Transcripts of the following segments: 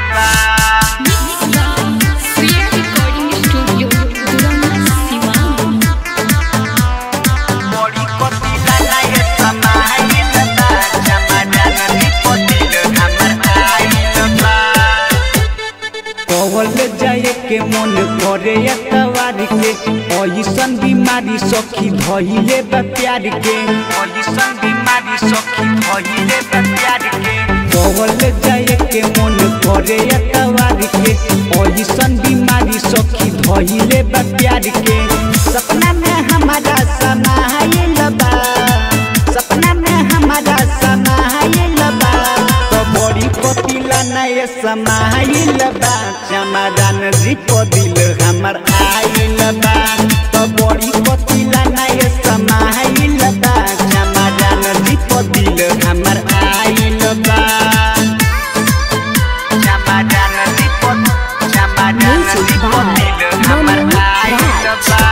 बा Sriya Recording Studio, Duranda, Sivan. बड़ी कतिला लागे समाइल बा चमड़न रिपोतिल हमर आइल बा कवल जाए के मन करे अतवार के ऐसन बीमारी सखी धइले बा प्यार के ओइसन बीमारी सखी भइले बा प्यार के कवल जाए के मन करे अतवार के ऐसन बीमारी सखी धइले बा प्यार के सपना में हमारा समाइल बा सपना में हमारा समाइल बा तो बड़ी कपिला नए समाइल बा चमादान रिप दिल हमर आइल बा तो बड़ी कपिला नए समाइल बा चमादान रिप दिल हमर आइल बा चमड़न रिपोत चमड़न Music by रिपोतिल हमर Manu आइल Raj. बा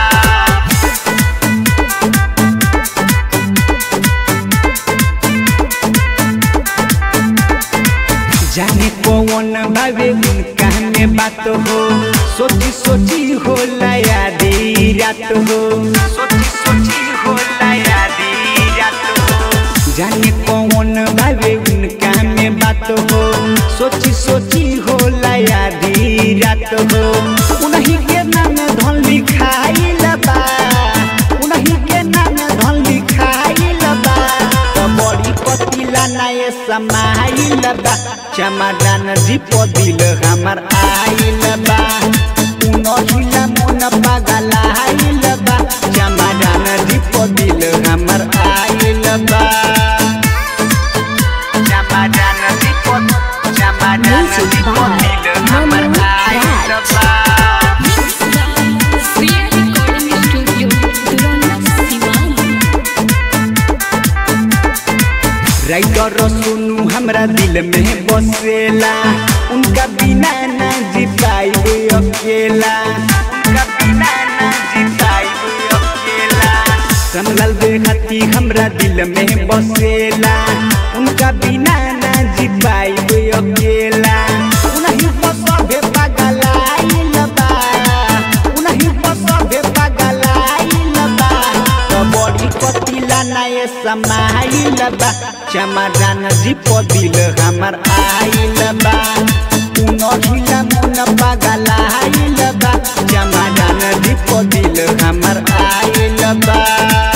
जाने कौन भावे उनका में बात हो सोची सोची हो यादी रात हो सोची सोची होला यादी रात हो जाने कौन भावे उनका में बात हो सोची सोची हो यादी रात हो उन्हीं के नाम धन लिखाई लबा उन्हीं के नाम धन लिखाई लबा तो बड़ी पतिला नए समाइल बा चमादान दीप दिल हमर आइल बा उनहिला मन पागल आइल बा चमादान दीप दिल हमर आइल बा चमड़न रिपोत चमड़न Music by रिपोतिल हमर Manu आइल Raj. बा Sriya Recording Studio, Duranda, Sivan. Writer सुनू हमरा दिल में बसेला उनका बिना ना जी पाइबे अकेला उनका बिना ना जी पाइबे अकेला समलाल बेहती हमरा दिल में बसेला उनका बिना ना जी पाइबे अकेला उनही पर सभे पागल आइल बा उनही पर सभे पागल आइल बा तो बड़ी कतिला नए समाइल बा चमादान दीप दिल हमर आइल बा उनहिला मन पागल आइल बा चमादान दीप दिल हमर आइल बा